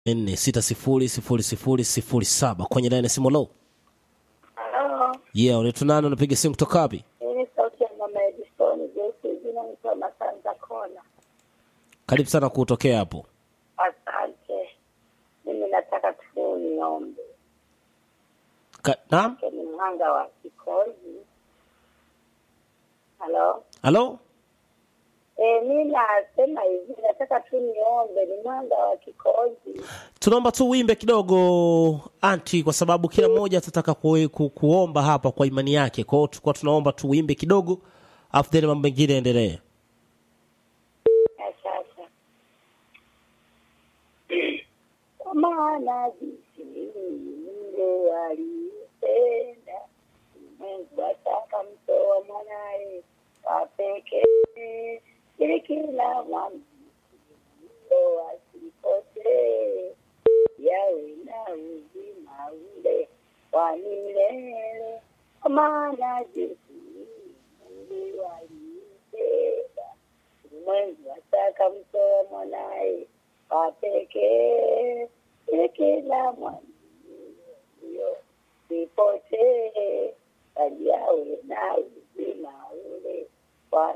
nne sita sifuri sifuri sifuri sifuri saba kwenye laini ya simu lo Halo, yeah unaitwa nani unapiga simu kutoka wapi hii ni sauti ya mama Edison Jesi, jina nikiwa Masanza Kona. karibu sana kutokea hapo Asante. Mimi nataka tu niombe, Ka- naam Ke ni mhanga wa kikozi. Halo, halo e, mi nasema hivi, nataka tu niombe, ni mhanga wa kikozi. tunaomba tu uimbe kidogo anti kwa sababu kila mmoja atataka ku, ku, kuomba hapa kwa imani yake kwa hiyo tulikuwa tunaomba tu uimbe kidogo afu then mambo mengine yaendelee Ya sasa kwa maana jinsi yule alipenda Mungu ataka mtoa mwanaye wa pekee ili kila mwamini asipotee yawe na uzima ule wa milele kwa maana jinsi Mungu alipenda ulimwengu ataka mtoa mwanaye wa pekee ili kila mwanio sipotee bali awe na uzima ule wa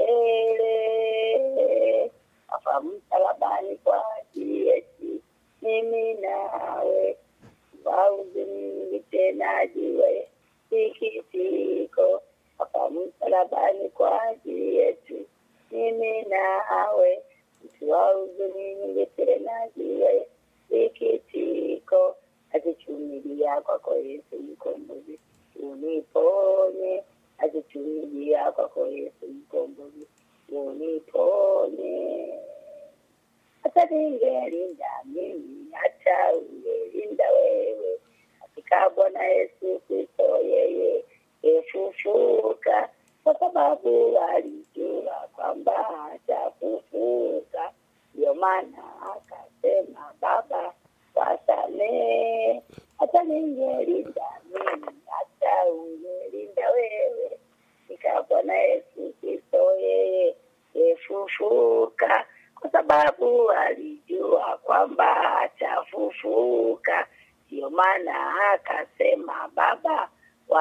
milele afa msalabani kwa ajili yetu mimi nawe wauzi mingi tena jiwe sikitiko afa msalabani kwa ajili yetu mimi nawe mtu wa huzuni nyingi tena jiwe sikitiko azichumilia kwako Yesu mkombozi uniponye azichumilia kwako Yesu mkombozi uniponye hata ningelinda mimi hata ungelinda wewe katika Bwana Yesu Kristo yeye efufuka kwa sababu alijua kwamba atafufuka ndio maana akasema baba wasamee hata ningelinda mimi hata ungelinda wewe katika Bwana Yesu Kristo yeye efufuka kwa sababu alijua kwamba atafufuka ndio maana akasema baba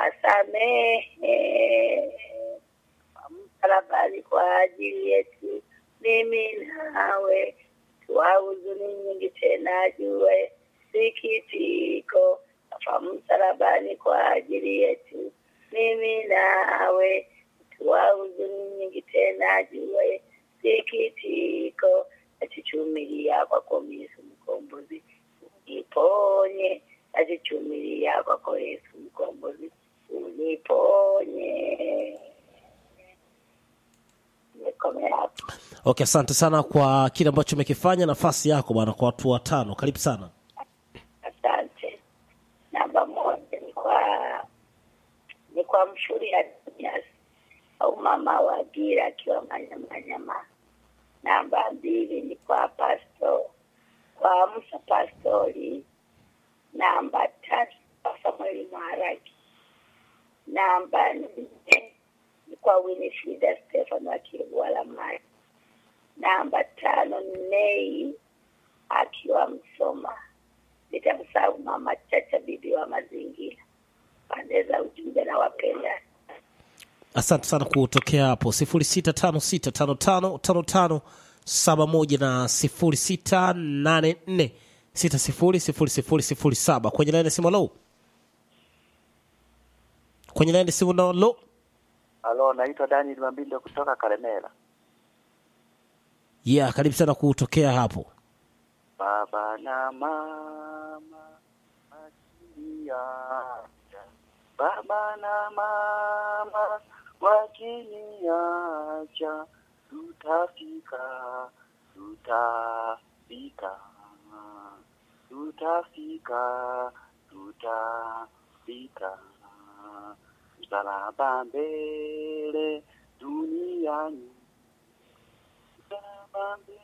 wasamehe msalabani kwa ajili yetu mimi nawe tuwa huzuni nyingi tena jue sikitiko afa msalabani kwa ajili yetu mimi nawe tuwa huzuni nyingi tena jue sikitiko achichumilia kwako Yesu mkombozi uniponye achichumilia kwako Yesu mkombozi uniponye nimekomea hapo okay asante sana kwa kile ambacho umekifanya nafasi yako bwana kwa watu watano karibu sana asante namba moja ni kwa ni kwa mshuri ya Dunias au mama wa gira akiwa manyamanyama namba mbili ni kwa pasto kwa Musa pastori namba tatu kwa Samueli Maharaki namba nne ni kwa Winifrida Stefano akiwa Lamai namba tano ni Nei akiwa Msoma nitamsahau mama Chacha bibi wa mazingira pande za ujumbe na wapenda asante sana kutokea hapo sifuri sita tano sita tano tano tano tano saba moja na sifuri sita nane nne sita sifuri sifuri sifuri sifuri saba kwenye laini ya simu lo kwenye laini ya simu no lo Halo, naitwa Daniel Mambindo kutoka Karemera. yeah karibu sana kutokea hapo Baba na mama wakiniacha, baba na mama wakiniacha, tutafika, tutafika, tutafika, tutafika, msalaba mbele duniani, msalaba mbele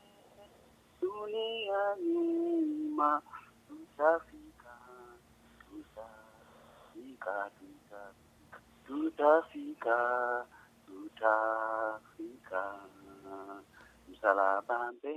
dunia nyuma tutafika tutafika tutafika tutafika tutafika msalaba mbele